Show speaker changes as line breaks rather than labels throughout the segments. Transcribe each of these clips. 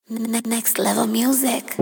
Ne- Next level music.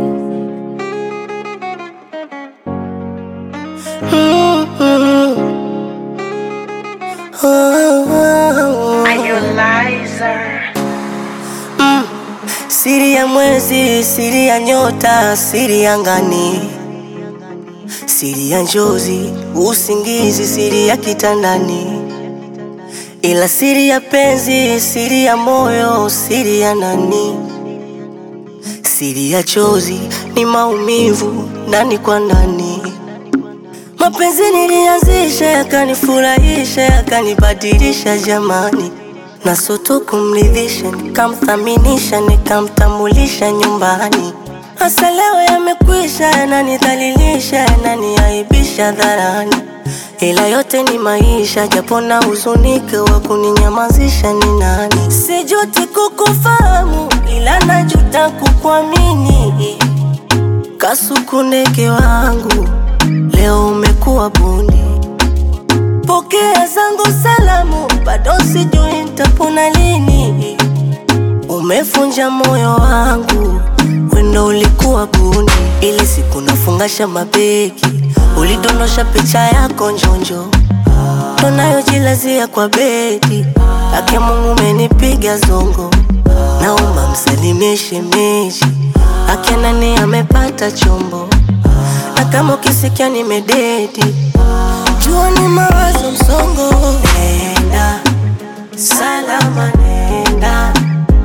Siri ya mwezi, siri ya nyota, siri ya ngani, siri ya njozi, usingizi, siri ya kitandani, ila siri ya penzi, siri ya moyo, siri ya nani, siri ya chozi ni maumivu ndani kwa ndani. Mapenzi nilianzisha yakanifurahisha yakanibadilisha jamani, na soto kumridhisha nikamthaminisha nikamtambulisha nyumbani. Hasa leo yamekwisha, yananidhalilisha yananiaibisha dharani, ila yote ni maisha, japo na huzunike, wa kuninyamazisha ni nani? Sijuti kukufahamu, ila najuta kukuamini. Kasuku ndege wangu, leo umekuwa bundi. Pokea zangu salamu, bado sijui nitapona lini. Umefunja moyo wangu, wendo ulikuwa bundi. Ili siku nafungasha mabegi, ulidondosha picha yako njonjo, tonayojilazia kwa bedi. Ake Mungu umenipiga zongo, naomba msalimie shemeji. Ake nani amepata chombo, na kama ukisikia nimededi jua ni mawazo msongo. Nenda salama, nenda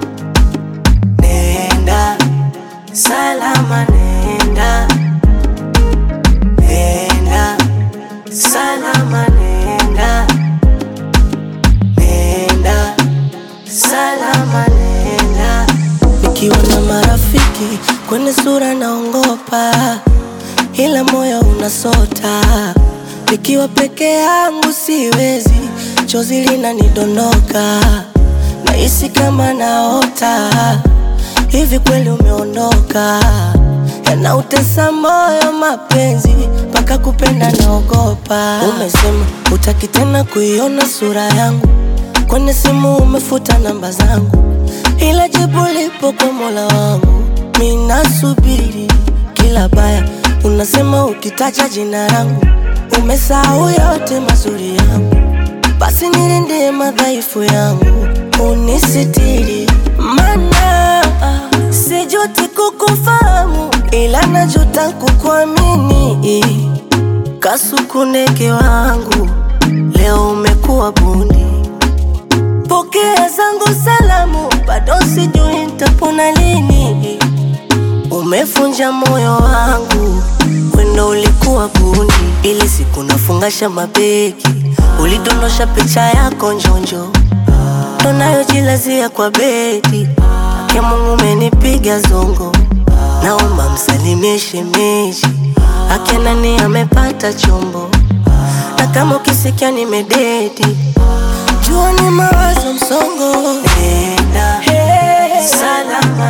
nenda salama, nenda nenda salama, nenda nenda salama, nenda. Nikiwa na marafiki kwenye sura naongopa, ila moyo unasota. Nikiwa peke yangu siwezi, chozi linanidondoka, nahisi kama naota. Hivi kweli umeondoka? Yanautesa moyo mapenzi, mpaka kupenda naogopa. Umesema utaki tena kuiona sura yangu, kwenye simu umefuta namba zangu, ila jibu lipo kwa Mola wangu. Mi nasubiri kila baya, unasema ukitaja jina langu umesahau yote mazuri yangu, basi nilindie madhaifu yangu, unisitiri mana sijuti kukufahamu, ila najuta kukuamini. Kasuku ndege wangu, leo umekuwa bundi. Pokea zangu salamu, bado sijui nitapona lini. Umefunja moyo wangu, wendo ulikuwa bundi. Ili siku nafungasha mabegi, ulidondosha picha yako njonjo, tonayojilazia kwa bedi. Ake Mungu umenipiga zongo, naomba msalimie shemeji. Ake nani amepata chombo, na kama ukisikia nimededi, jua ni mawazo msongo. Nenda salama,